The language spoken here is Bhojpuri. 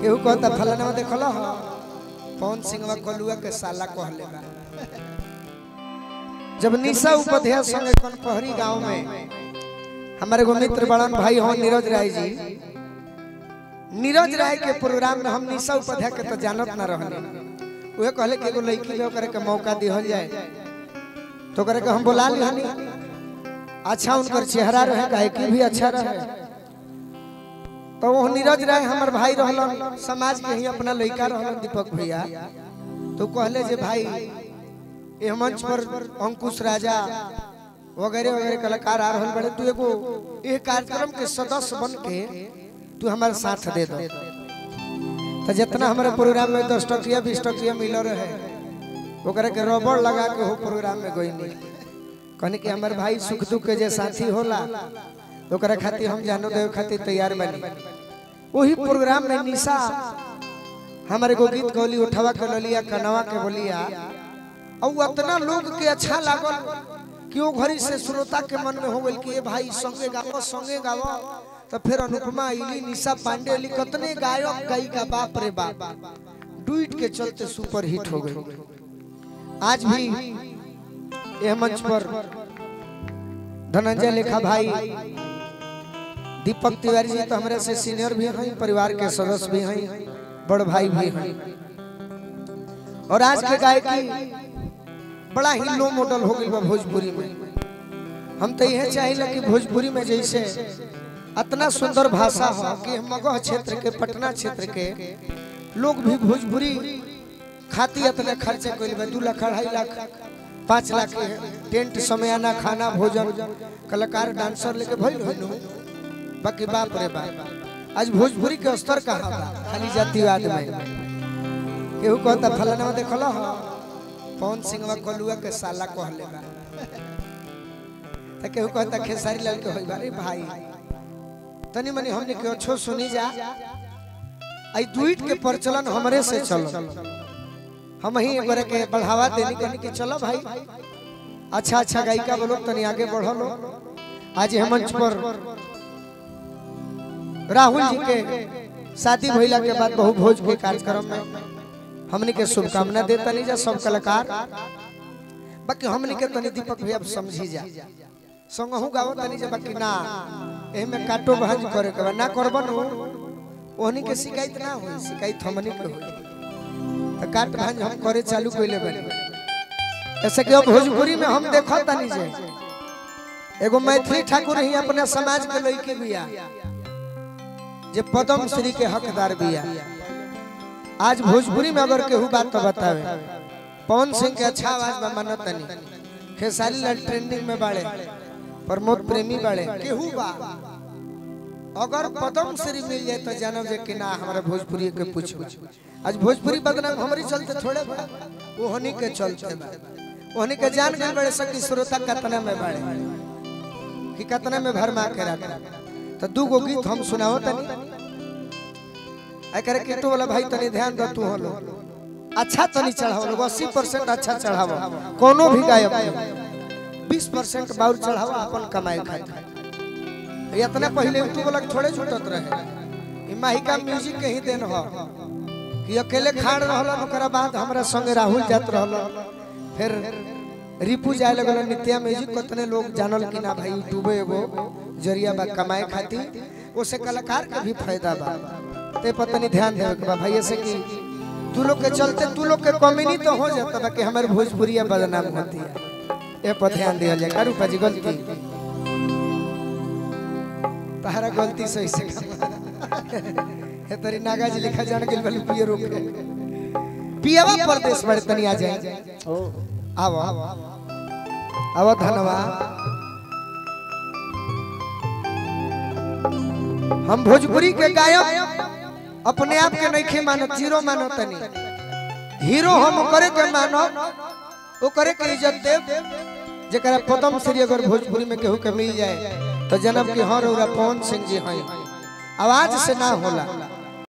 केहू कहता फलाना देखल ह पवन सिंहवा कलुआ के साला कहले बा जब निशा उपाध्याय संगे कनपहरी गांव में हमारे एगो मित्र बड़न भाई हो नीरज राय जी नीरज राय के प्रोग्राम में हम निशा उपाध्याय के तो जानत ना रहने उहे कहले कि एगो लड़की में ओकरे के मौका दिहल जाए तो ओकरे के हम बुला लिहनी अच्छा उनकर चेहरा रहे गायकी भी अच्छा रहे तो वो नीरज राय हमर भाई रहलन समाज के ही अपना लड़का रहलन दीपक भैया तो कहले जे भाई ये मंच पर अंकुश राजा वगैरह वगैरह कलाकार आ रहल बड़े तू एगो ये कार्यक्रम के सदस्य बन के तू हमारे साथ दे दो तो जितना हमारे प्रोग्राम में दस टकिया बीस टकिया मिल रहे ओकरा के रबड़ लगा के हो प्रोग्राम में गई नहीं कहने कि हमारे भाई सुख दुख के जे साथी होला ओकरा खातिर हम जानो देव खातिर तैयार बनी वही प्रोग्राम में निशा हमारे को गीत गौली उठावा के ललिया कनवा के बोलिया और उतना लोग के अच्छा लागल कि वो घड़ी से श्रोता के मन में हो गई कि ये भाई संगे गावो संगे गावो तो फिर अनुपमा इली निशा पांडे अली कितने गायक गायिका बाप रे बाप डुइट के चलते सुपर हिट हो गई आज भी यह मंच पर धनंजय लेखा भाई दीपक तिवारी जी तो हमारे से सीनियर भी हैं परिवार के सदस्य भी हैं बड़ भाई भी हैं और आज के गायकी बड़ा ही लो मॉडल हो गई बा भोजपुरी में हम तो यह चाहिए कि भोजपुरी में जैसे इतना सुंदर भाषा हो कि मगह क्षेत्र के पटना क्षेत्र के लोग भी भोजपुरी खाती इतने खर्चे कैल बा दू लाख अढ़ाई लाख पाँच लाख के टेंट समयाना खाना भोजन कलाकार डांसर लेके भइल हो बाकी बाप रे बाप आज भोजपुरी के स्तर कहाँ बा खाली जातिवाद में केहू कहता फलाना देखल ह पवन सिंहवा कलुआ के साला कहले बा त केहू कहता खेसारी लाल के होई बारे भाई तनी मनी हमने के अच्छो सुनी जा आई दुईट के प्रचलन हमरे से चलो हम ही एकरे के बढ़ावा देनी कहनी कि चलो भाई अच्छा अच्छा गायिका बोलो तनी आगे बढ़ो लो आज हम मंच पर राहुल जी के शादी भइला के बाद बहु भोज के कार्यक्रम में हमने के शुभकामना देता नहीं जा सब कलाकार बाकी हमने के तनी दीपक भैया समझी जा संगहु गावो तनी जा बाकी ना एमे काटो भांज करे के बा ना करबन ओहनी के शिकायत ना होई शिकायत हमनी के होई तो काट भांज हम करे चालू कइले बने ऐसे कि अब भोजपुरी में हम देखो तनी जे एगो मैथिली ठाकुर ही अपने समाज के लइके बिया जे पद्म श्री के हकदार बिया आज भोजपुरी में अगर केहू बात तो बतावे पवन सिंह के अच्छा आवाज में मानत नहीं खेसारी लाल ट्रेंडिंग में बाड़े प्रमोद प्रेमी बाड़े केहू बा अगर पद्म श्री मिल जाए तो जानब जे कि ना हमारा भोजपुरी के पूछो आज भोजपुरी बदनाम हमारी चलते थोड़े बा वो हनी के चलते बा ओहनी के जान गए बड़े सकी श्रोता कतना में बाड़े कि कतना में भरमा के रखा तो दू गो गीत हम सुनाओ तनी एकरे केटो वाला भाई तनी ध्यान दो तू होलो अच्छा तनी चढ़ाओ लोग 80% अच्छा चढ़ाओ कोनो भी गायक नहीं 20% बाउर चढ़ाओ अपन कमाई खाए इतना पहले यूट्यूब वाला थोड़े छूटत रहे ई माहिका म्यूजिक के ही देन हो कि अकेले खाड़ रहलन ओकरा बाद हमरा संगे राहुल जात रहलन फिर रिपू जाए लगल नित्या म्यूजिक कितने लोग जानल कि ना भाई यूट्यूब एगो जरिया बा कमाए खातिर ओसे कलाकार के भी फायदा बा ते पता नहीं ध्यान देवे के बा भाई ऐसे कि तू लोग के चलते तू लोग के कमी तो हो जाता बा कि हमारे भोजपुरिया बदनाम होती है ए पर ध्यान दिया जाए करू पाजी गलती तारा गलती सही से हे तरी नागा जी लिखा जान गेल बलु पिए रोक पियावा प्रदेश बड़े तनी आ जाए आओ आओ धन्यवाद हम भोजपुरी के गायक अपने आप के नहीं मानो जीरो मानो तनी हीरो हम करे के मानो वो करे के इज्जत देव जरा पदम श्री अगर भोजपुरी में केहू के मिल जाए तो जनम की हर होगा पवन सिंह जी हैं आवाज से ना होला